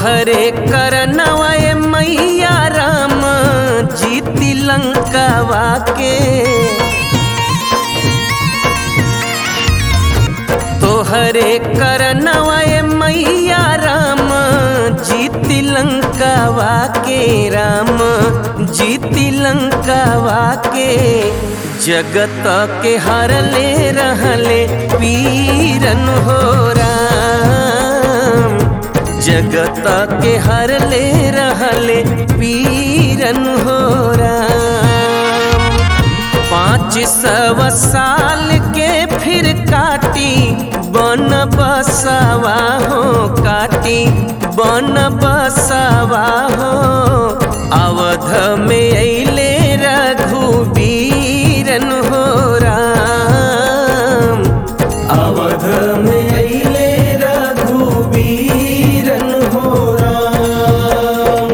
तोहरे करनवाए मैया राम जीती लंकावा के तोहरे करनवाए मैया राम जीती लंकावा के राम जीती लंकावा के जगत के हरले रहले पीरन हो राम जगत के हरले रहले पीरन हो राम पाँच सौ साल के फिर काटी बन बसवा हो काटी बन बसवा हो अवध में अले रघुबीरन हो राम अवध में अले रघुबीरन हो राम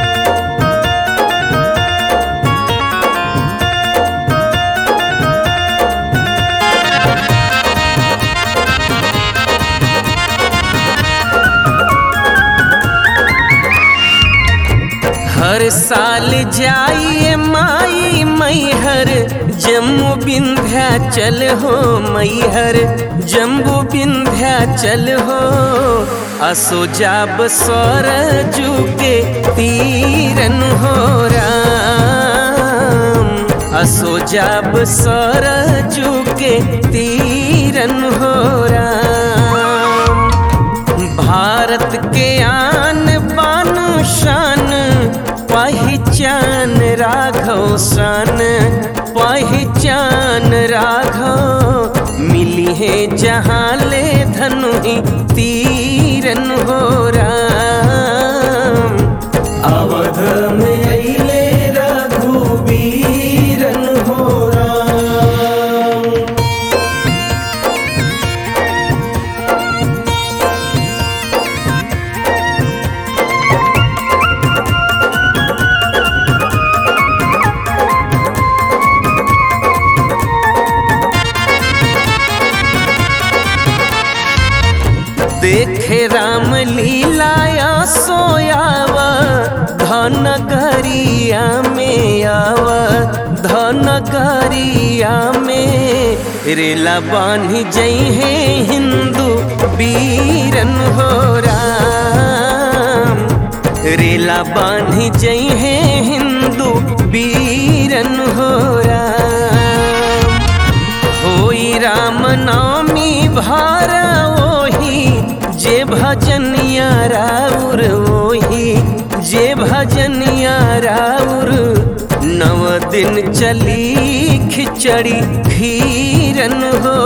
हर साल जाइए माई मैहर जम्मू विंध्याचल हो मैहर जम्बू विंध्याचल हो असो जाब सरजू के तीरन हो राम असो जाब सरजू के तीरन हो राम भारत के आन बान शान पहचान राघव शान पहचान राघव मिली है जहाँ ले धनु ही तीरन हो राम अवध में अले रघुबीरन हो राम देखे राम लीलाया सोयावा धन गरिया में आवा धन गरिया में रेला बान्ही जई है हिंदू बीरन हो राम रेला बान्ही जई है हिंदू बीरन हो राम होई राम नवमी भार ओही जे भजनिया राउर ओही जे भजनिया राउर नव दिन चली खिचड़ी खीरन हो